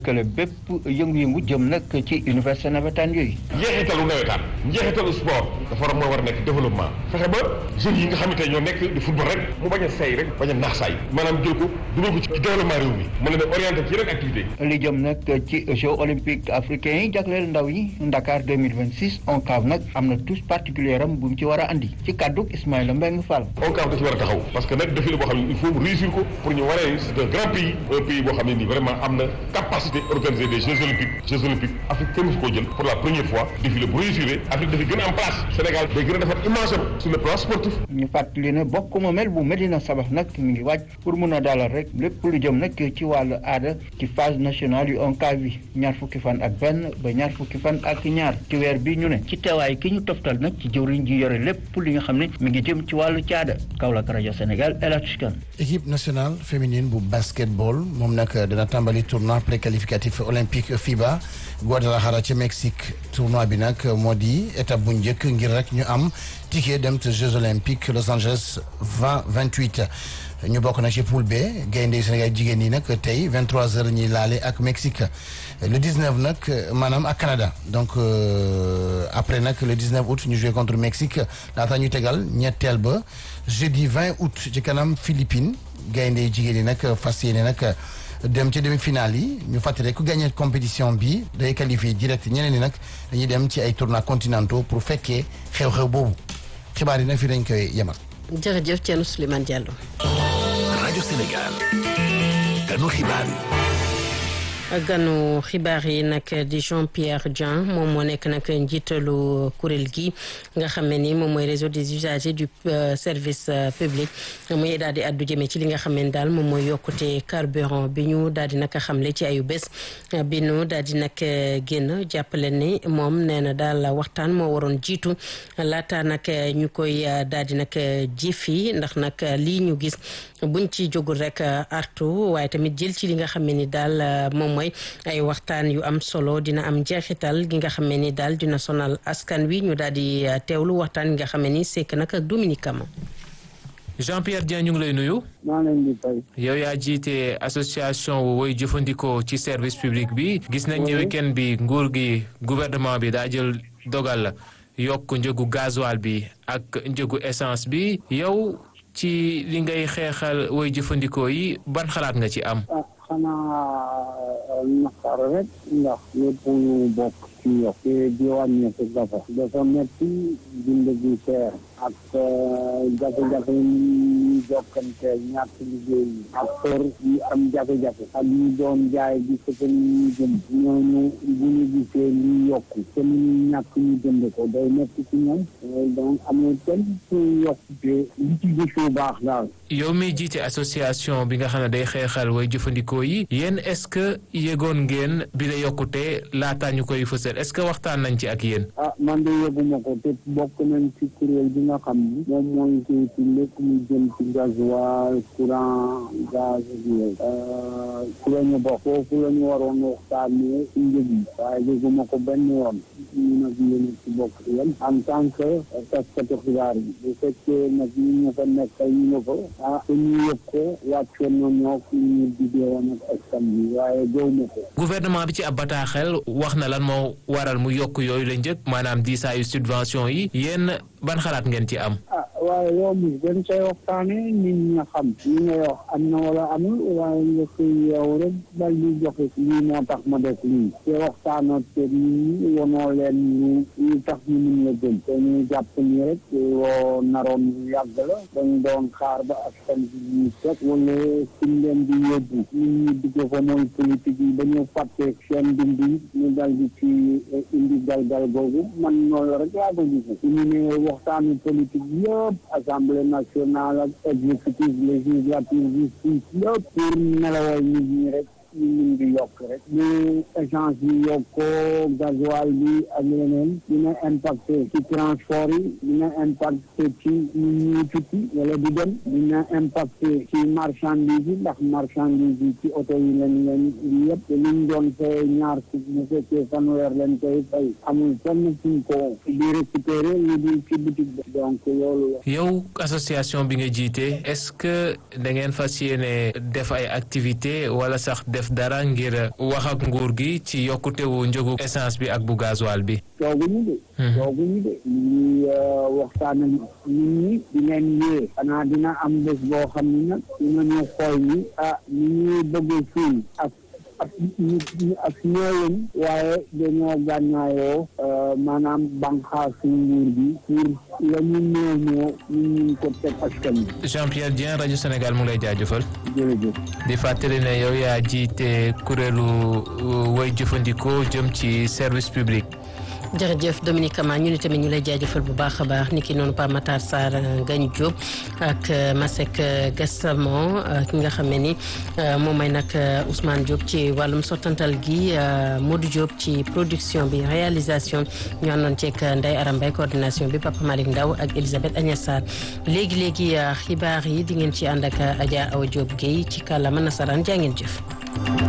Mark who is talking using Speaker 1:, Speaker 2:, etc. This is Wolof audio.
Speaker 1: kële bépp yëngu-yëngu jëm nag ci université navétane yooyu.
Speaker 2: njeexitalu nawetaan njeexitalu sport dafa war moo war a nekk développement fexe ba jeunes yi nga xamante ñoo nekk di football rek mu bañ a say rek bañ a naax saay maanaam jël ko dugal ko ci développement réew mi mën na orienté ci yeneen activité
Speaker 1: li jëm nag ci Jeux olympiques africains yi jagleel ndaw yi Dakar 2026 ONCAV nag am na touche particulière am bu mu ci war a andi ci kàddu Ismaïla Mbengue Fall.
Speaker 2: ONCAV da ci war a taxaw parce que nag défi la boo xam ne il faut mu réussir ko pour ñu waree c'est un grand pays un pays boo xam ne nii vraiment am na capacité organiser des Jeux olympiques Jeux olympiques Afrique kenn musu koo jël pour la première fois défi la bu réussir Afrique dafa gën a am place Sénégal day gën a defar image am sur le plan sportif.
Speaker 1: ñu fàttali ne bokk moomel bu Medina Sabax nag mi ngi waaj pour mun a dalal rek lépp lu jëm nag ci wàllu aada ci phase nationale yu ONCAV bi ñaar fukki fan ak benn ba ñaar fukki fan ak ñaar ci weer bi ñu ne ci teewaay ki ñu toftal nag ci jëwriñ ji yore lépp li nga xam ne mi ngi jëm ci wàllu caada Kaolack rajo Sénégal El Hadj Kane
Speaker 3: équipe nationale féminine bu basketball moom nag dina tàmbali tournoi préqualificatif olympique FIBA Guadalajara ci Mexique tournoi bi nag moo di étape bu njëkk ngir rek ñu am ticket dem te Jeux olympiques Los Angeles 2028 ñu bokk na ci poule B gaynde yu Sénégal jigéen ñi nag tey 23h ñuy laale ak Mexique le 19 nag maanaam ak Canada donc après nag le 19 août ñu joué contre Mexique laata ñu tegal ñetteel ba jeudi 20 août ci kanam Philippines gaynde yu jigéen ñi nag fas yéene nag dem ci demi-finale yi ñu fàttali ku gagné compétition bi day qualifié direct ñeneen ñi nag dañuy dem ci ay tournois continentaux pour fekkee xew-xew boobu xibaar yi nag fii dañ koy yemal.
Speaker 4: jërëjëf Thierno Souleymane Diallo.
Speaker 5: rajo Sénégal. ganu xibaar yi.
Speaker 4: ganu xibaar yi nag di Jean Pierre Dieng moom moo nekk nag njiitalu kuréel gi nga xam ne ni moom mooy réseau des usagers du service public muy daal di addu jëmee ci li nga xam ne daal moom mooy yokkute carburant bi ñu daal di nag xamle ci ayu bés bi ñu daal di nag génn jàppale ni moom nee na daal waxtaan moo waroon jiitu laata nag ñu koy daal di nag jifi ndax nag lii ñu gis buñ ci jógul rek artu waaye tamit jël ci li nga xam ne ni daal moom mooy ay waxtaan yu am solo dina am jeexital gi nga xam ne ni daal dina sonal askan wi ñu daal di teewlu waxtaan gi nga xam ne ni sekk nag ak Dominique Kama
Speaker 6: Jean Pierre Dieng ñu ngi lay nuyu.
Speaker 7: maa leen di fay.
Speaker 6: yow yaa jiite association wu woy jëfandikoo ci service public bi. gis nañ ne week-end bi nguur gi gouvernement bi daa jël dogal la yokk njëgu gasoil bi ak njëgu essence bi yow ci li ngay xeexal woy jëfandikoo yi ban xalaat nga ci am.
Speaker 7: xanaa naqar rek ndax lépp ñu bokk ci yokk te di wàññeeku dafa dafa metti dund gi seer ak jafe-jafe yi jokkanteel ñàkk liggéey yi ak kër yi am jafe-jafe ak ñu doon jaay di sëtal ñu jënd ñooñu bu ñu gisee li yokku te mu ñu ñàkk ñu jënd ko day metti ci ñoom donc amul kenn su yokkute li ci gisu baax daal
Speaker 6: yow mi jiite association bi nga xam ne day xeexal way jëfandikoo yi yéen est-ce que yëgoon ngeen bi la yokkute laataa ñu koy fësal est-ce que waxtaan nañ ci ak yéen.
Speaker 7: ah man de yëguma ko te bokk nañ ci kuréel bi nga xam ni moom mooy ci lépp lu jëm ci gasoil courant gaz bi ci la ñu bokk foofu la ñu waroon waxtaanee ci njëg yi waaye yëguma ko benn yoon ñu nag yéen ci bokk yéen en tant que taskatu xibaar yi bu fekkee nag ñu ñu fa nekkal ñu nga fa ah te ñu yëg ko wàccoon na ñoo fi ñu diggee woon ak askan bi waaye gëw ma ko
Speaker 6: gouvernement bi ci ab bataaxel wax na lan moo waral mu yokk yooyu la njëkk maanaam diisaayu subvention yi yéen ban xalaat ngeen ci am.
Speaker 7: ah waaye yow mi dañ koy waxtaane nit ñi nga xam li ngay wax am na wala amul waaye nga koy yow rek dal di joxe lii moo tax ma def lii te waxtaanoo te nit ñi wonoo leen ñu ñu tax ñu mun la gën te ñu jàpp ni rek woo naroon yàgg la dañ doon xaar ba askan bi ñu teg wala suñ leen di yóbbu nit ñi dugg fa mooy politique yi ba ñu fàtte seen dund yi ñu dal di ci indi galgal googu man noonu rek laa ko gis ñu ne waxtaanu politique yëpp assemblée nationale ak exécutif législative justice yëpp pour nelawal nit ñi rek ñu mun di yokk rek bu essence bi yokkoo gasoil bi ak yeneen dina impacté ci transport yi dina impacté ci ñu ñuy tukki wala di dem dina impacté ci marchandise yi ndax marchandise yi ci oto yi lañ leen yëpp te liñ doon fay ñaar si bu fekkee fanweer leen koy fay amul fenn fuñ ko di récupéré lu dul ci boutique bi donc loolu la
Speaker 6: yow association bi nga jiite est-ce que da ngeen fas yéene def ay activité wala sax def def dara ngir wax ak nguur gi ci yokkutewu njëgu essence bi ak bu gasoil bi.
Speaker 7: tooguñu de. tooguñu de ñu ngi waxtaan ak nit ñi di leen yee. xanaa dina am bés boo xam ne nag dinañu xool ni ah ñu ñuy bëgg fii ak ak ak ñëwén waaye dañoo gànnaayoo maanaam banqaasu nguur bi pour la ñu néew ñoo ñu ñu ko teg askan bi.
Speaker 6: Jean Pierre Dieng rajo Sénégal mu lay jaajëfal.
Speaker 7: jërëjëf.
Speaker 6: di fàttali ne yow yaa jiite kuréelu way jëfandikoo jëm ci service public.
Speaker 4: jërëjëf Dominique Kama ñu ni tamit ñu lay jaajëfal bu baax a baax ni ki noonu Pa Matar Sarr Ngagne Diop ak Masek Gassama ki nga xam ne ni moom mooy nag Ousmane Diop ci wàllum sottantal gi Modou Diop ci production bi réalisation ñu àndoon ceeg Ndeye Aram Mbaye coordination bi Papa Malick Ndaw ak Elisabeth Agnès Sarr léegi léegi xibaar yi di ngeen ci ànd ak Adja Awa Diop Guèye ci kàllaama nasaraan jaa ngeen jëf.